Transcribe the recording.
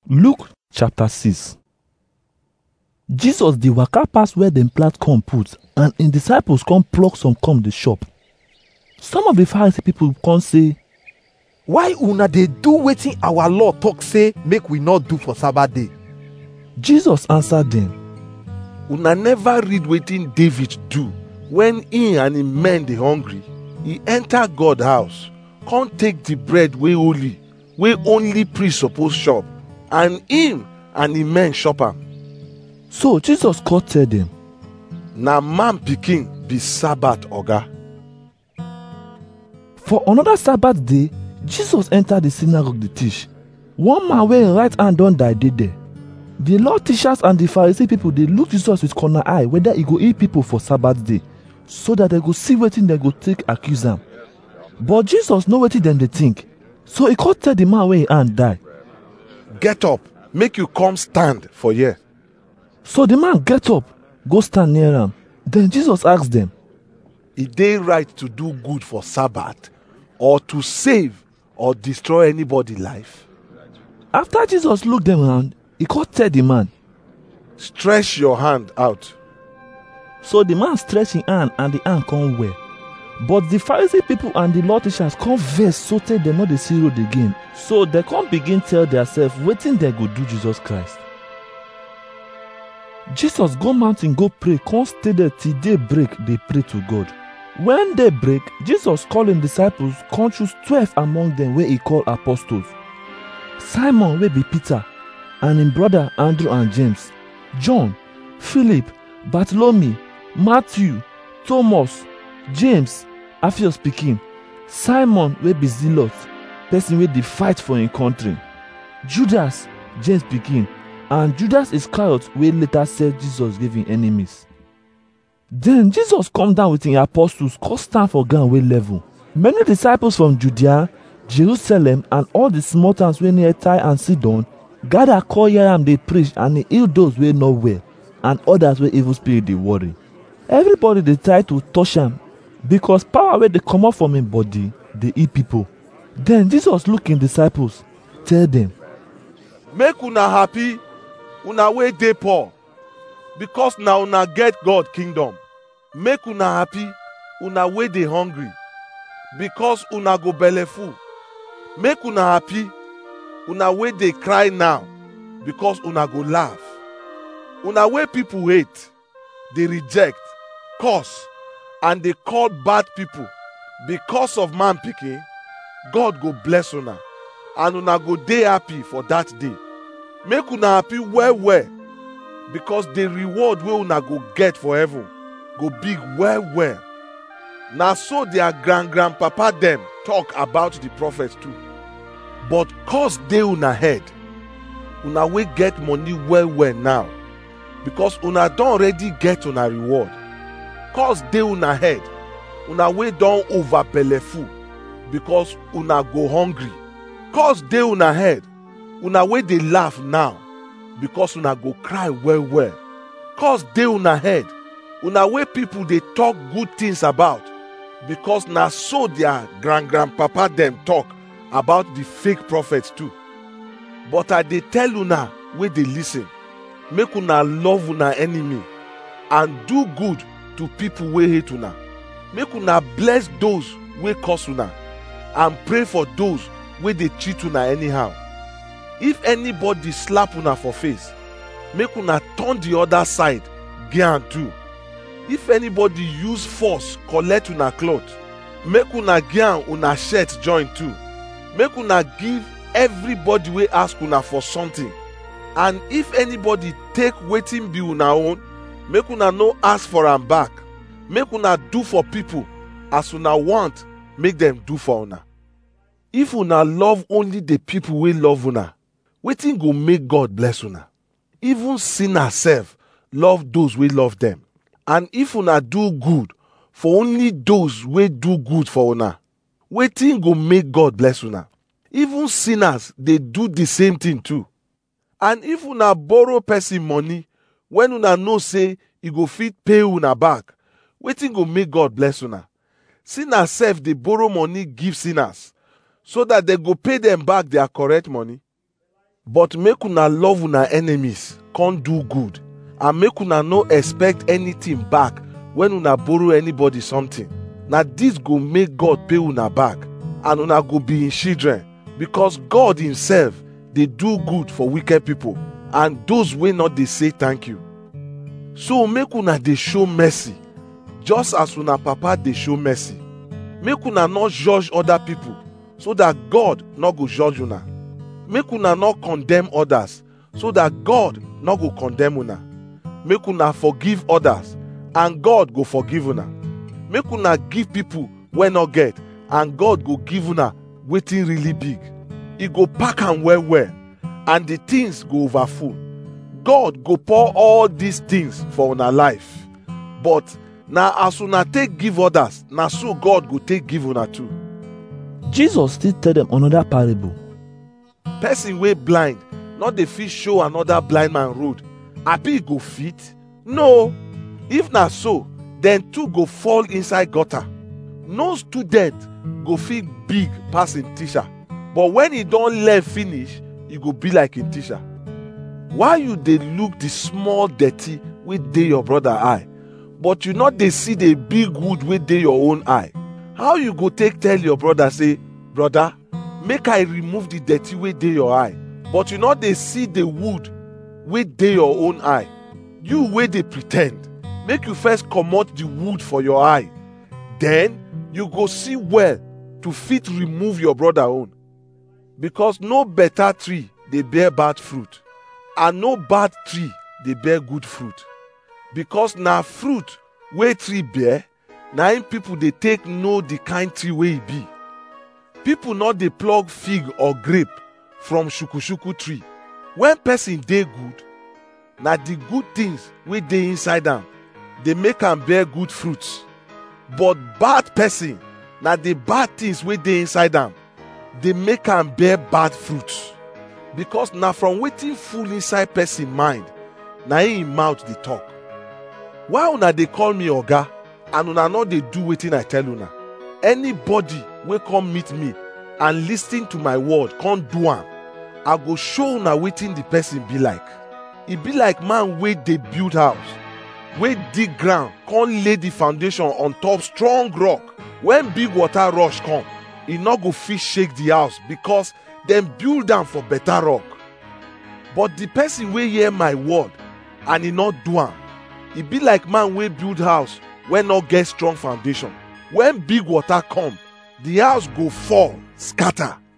Luke chapter 6 Jesus dey waka pass where dem plant corn put and im disciples come pluck some come dey chop. Some of the Pharisee people come say, why una dey do wetin our law talk say make we not do for sabbath day Jesus answer dem, una never read wetin david do wen he and him men dey hungry he enter god house come take the bread wey holy wey only priest suppose chop and him and him men chop am so Jesus come tell dem, na man pikin be sabbath oga For another Sabbath day, Jesus entered the synagogue to teach. One man wey im right hand don die dey there. The law teachers and the Pharisee people dey look Jesus with corner eye whether e go heal people for Sabbath day so that dem go see wetin dem go take accuse am. But Jesus know wetin dem dey think. So e come tell the man wey im hand die. get up make you come stand for here So the man get up, go stand near am. Then Jesus ask dem, e dey right to do good for sabbath or to save or destroy anybody life after Jesus look dem round, e come tell the man. stretch your hand out So the man stretch him hand and the hand come well. But the Pharisee people and the law teachers come vex sotey dem no dey see road again. So dem come begin tell theirself wetin dem go do Jesus Christ. Jesus go mountain go pray come stay there till day break dey pray to God. When day break, Jesus call him disciples come choose twelve among them wey he call apostles. Simon wey be Peter and him brother Andrew and James, John, Philip, Bartholomew, Matthew, Thomas, James, Alphaeus pikin, Simon wey be Zealot, person wey dey fight for him country, Judas, James pikin, and Judas Iscariot wey later sell Jesus give him enemies. Then Jesus come down with him apostles come stand for ground wey level. Many disciples from Judea, Jerusalem and all the small towns wey near Tyre and Sidon gather come hear am dey preach and he heal those wey no well and others wey evil spirit dey worry. Everybody dey try to touch am because power wey dey comot from him body dey heal people. Then Jesus look him disciples, tell dem, make una happy una wey dey poor because na una get god kingdom make una happy una wey dey hungry because una go belle full make una happy una wey dey cry now because una go laugh una wey people hate dey reject curse and dey call bad people because of man pikin god go bless una and una go dey happy for that day make una happy well well because the reward wey una go get for heaven go big well well na so their grand grandpapa dem talk about the prophets too but curse dey una head una wey get money well well now because una don already get una reward curse dey una head una wey don over belle full because una go hungry curse dey una head una wey dey laugh now because una go cry well well curse dey una head una wey people dey talk good things about because na so their grand grandpapa dem talk about the fake prophets too but i dey tell una wey dey lis ten make una love una enemy and do good to people wey hate una make una bless those wey curse una and pray for those wey dey treat una anyhow if anybody slap una for face make una turn the other side give am too if anybody use force collect una cloth make una give am una shirt join too make una give everybody wey ask una for something and if anybody take wetin be una own make una no ask for am back make una do for people as una want make dem do for una if una love only the people wey love una wetin go make god bless una even sinners sef love those wey love dem and if una do good for only those wey do good for una wetin go make god bless una even sinners dey do the same thing too and if una borrow person money when una know say e go fit pay una back wetin go make god bless una sinners sef dey borrow money give sinners so that dem go pay dem back their correct money but make una love una enemies come do good and make una no expect anything back when una borrow anybody something na this go make god pay una back and una go be him children because god himself dey do good for wicked people and those wey not dey say thank you so make una dey show mercy just as una papa dey show mercy make una no judge other people so that god no go judge una make una no condemn others so that god no go condemn una make una forgive others and god go forgive una make una give people wey no get and god go give una wetin really big e go pack am well well and the things go overfull god go pour all these things for una life but na as una take give others na so god go take give una too Jesus still tell them another parable. person wey blind no dey fit show another blind man road abi e go fit no if na so dem two go fall inside gutter no student go fit big pass him teacher but when e don learn finish e go be like him teacher why you dey look the small dirty wey dey your brother eye but you no dey see the big wood wey dey your own eye how you go take tell your brother say brother make i remove the dirty wey dey your eye but you no dey see the wood wey dey your own eye you wey dey pre ten d make you first comot the wood for your eye then you go see well to fit remove your brother own because no better tree dey bear bad fruit and no bad tree dey bear good fruit because na fruit wey tree bear na im people dey take know the kind tree wey e be people no dey pluck fig or grape from shukushuku tree when person dey good na the good things wey dey inside am dey make am bear good fruits but bad person na the bad things wey dey inside am dey make am bear bad fruits because na from wetin full inside person mind na im im mouth dey talk why una dey call me oga and una no dey do wetin i tell una anybody wey come meet me and lis ten to my word come do am i go show una wetin the person be like e be like man wey dey build house wey dig ground come lay the foundation on top strong rock when big water rush come e no go fit shake the house because dem build am for better rock but the person wey hear my word and e no do am e be like man wey build house wey no get strong foundation when big water come the house go fall scatter